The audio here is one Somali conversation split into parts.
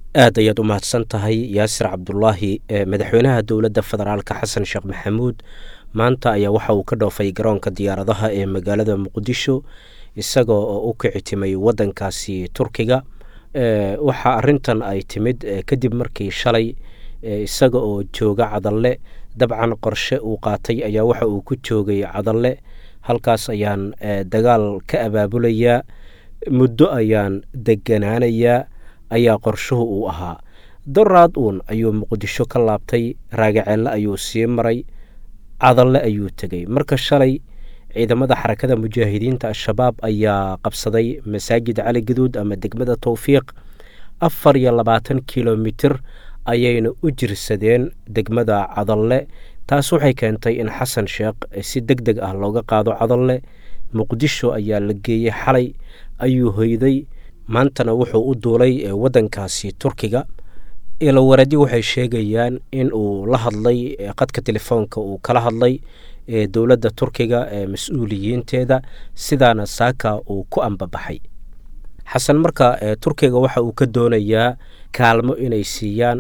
aad ayaad u mahadsan tahay yaasir cabdulaahi madaxweynaha dowladda federaalka xasan sheekh maxamuud maanta ayaa waxa uu ka dhoofay garoonka diyaaradaha ee magaalada muqdisho isaga oo u kicitimay waddankaasi turkiga waxaa arintan ay timid kadib markii shalay isaga oo jooga cadalle dabcan qorshe uu qaatay ayaa waxa uu ku joogay cadalle halkaas ayaan dagaal ka abaabulayaa muddo ayaan deganaanayaa ayaa qorshuhu uu ahaa doraad uun ayuu muqdisho ka laabtay raagaceelle ayuu sii maray cadalle ayuu tegey marka shalay ciidamada xarakada mujaahidiinta al-shabaab ayaa qabsaday masaajid cali gaduud ama degmada towfiiq afar iyo labaatan kilomitir ayayna u jirsadeen degmada cadalle taas waxay keentay in xasan sheekh si deg deg ah looga qaado cadalle muqdisho ayaa la geeyey xalay ayuu hoyday maantana wuxuu u duulay waddankaasi turkiga ilowaradyo waxay sheegayaan in uu la hadlay qadka telefoonka uu kala hadlay dowladda turkiga mas-uuliyiinteeda sidaana saaka uu ku ambabaxay xasan marka turkiga waxa uu ka doonayaa kaalmo inay siiyaan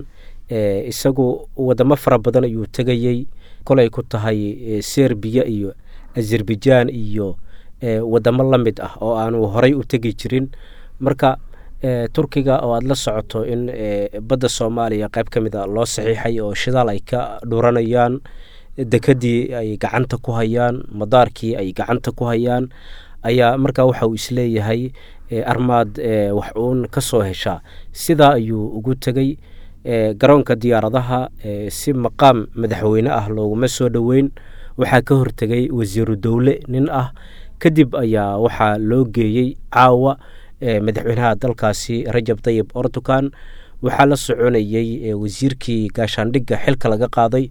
isagu wadamo fara badan ayuu tegayey kolay ku tahay serbiya iyo azerbaijaan iyo wadamo la mid ah oo aanu horay u tegi jirin marka turkiga oo aada la socoto in badda soomaaliya qayb ka mid a loo saxiixay oo shidaal ay ka dhuranayaan dekadii ay gacanta ku hayaan madaarkii ay gacanta ku hayaan ayaa markaa waxa uu isleeyahay armaad wax uun ka soo heshaa sidaa ayuu ugu tegey garoonka diyaaradaha si maqaam madaxweyne ah looguma soo dhoweyn waxaa ka hortegay wasiiru dowle nin ah kadib ayaa waxaa loo geeyey caawa madaxweynaha dalkaasi rajab tayib ortukan waxaa la soconayey wasiirkii gaashaandhigga xilka laga qaaday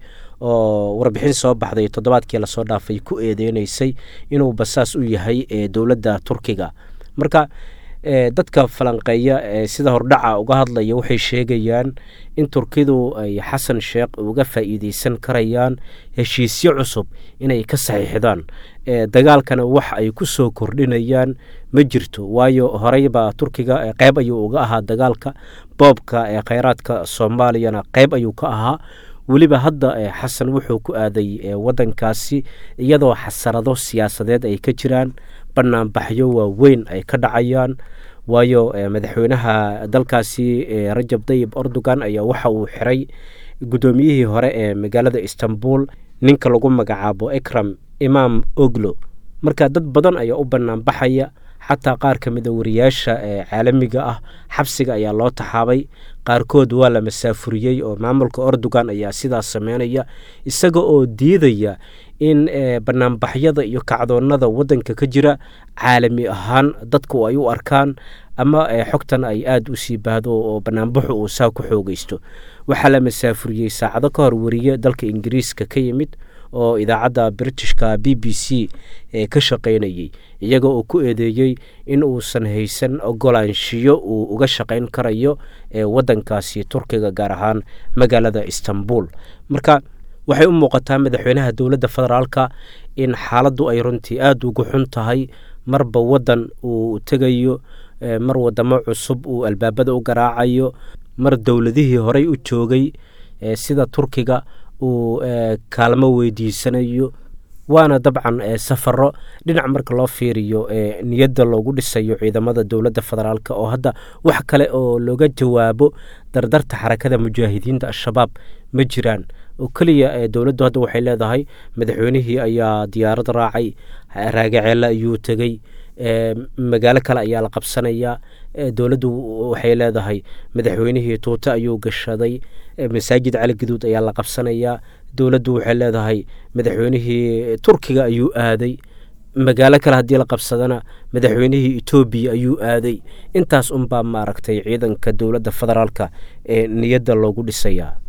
oo warbixin soo baxday toddobaadkii lasoo dhaafay ku eedeyneysay inuu basaas u yahay dowladda turkiga marka dadka falanqeeya sida hordhaca uga hadlaya waxay sheegayaan in turkidu ay xasan sheekh uga faa'iideysan karayaan heshiisyo cusub inay ka saxiixdaan dagaalkana wax ay ku soo kordhinayaan ma jirto waayo horeybaa turkiga qeyb ayuu uga ahaa dagaalka boobka kheyraadka soomaaliyana qeyb ayuu ka ahaa weliba hadda xasan wuxuu ku aaday waddankaasi iyadoo xasarado siyaasadeed ay ka jiraan banaanbaxyo waaweyn ay ka dhacayaan waayo madaxweynaha dalkaasi rajab tayib erdogan ayaa waxa uu xiray guddoomiyihii hore ee magaalada istanbul ninka lagu magacaabo ekram imaam oglo marka dad badan ayaa u banaanbaxaya xataa qaar ka mida wariyaasha caalamiga ah xabsiga ayaa loo taxaabay qaarkood waa la masaafuriyey oo maamulka erdogan ayaa sidaas sameynaya isaga oo diidaya in banaanbaxyada iyo kacdoonada waddanka ka jira caalami ahaan dadku ay u arkaan ama xogtan ay aada u sii baahdo oo banaanbaxu uu saa ku xoogeysto waxaa la masaafuriyey saacado ka hor wariye dalka ingiriiska ka yimid oo idaacadda britishka b b c ka shaqaynayey iyaga oo ku eedeeyey in uusan haysan ogolaanshiyo uu uga shaqayn karayo waddankaasi turkiga gaar ahaan magaalada istanbul marka waxay u muuqataa madaxweynaha dowladda federaalka in xaaladdu ay runtii aada ugu xun tahay marba waddan uu tegayo mar wadamo cusub uu albaabada u garaacayo mar dowladihii horey u joogay sida turkiga uu kaalmo weydiisanayo waana dabcan safaro dhinac marka loo fiiriyo niyadda loogu dhisayo ciidamada dowladda federaalk oo hadda wax kale oo looga jawaabo dardarta xarakada mujaahidiinta al-shabaab ma jiraan oo keliya dowladdu hadda waxay leedahay madaxweynihii ayaa diyaarad raacay raagaceelle ayuu tegey magaalo kale ayaa la qabsanayaa dowladdu waxay leedahay madaxweynihii tuute ayuu gashaday masaajid cali gaduud ayaa la qabsanayaa dowladdu waxay leedahay madaxweynihii turkiga ayuu aaday magaalo kale haddii la qabsadana madaxweynihii etoobiya ayuu aaday intaas unbaa maaragtay ciidanka dowladda federaalka ee niyadda loogu dhisayaa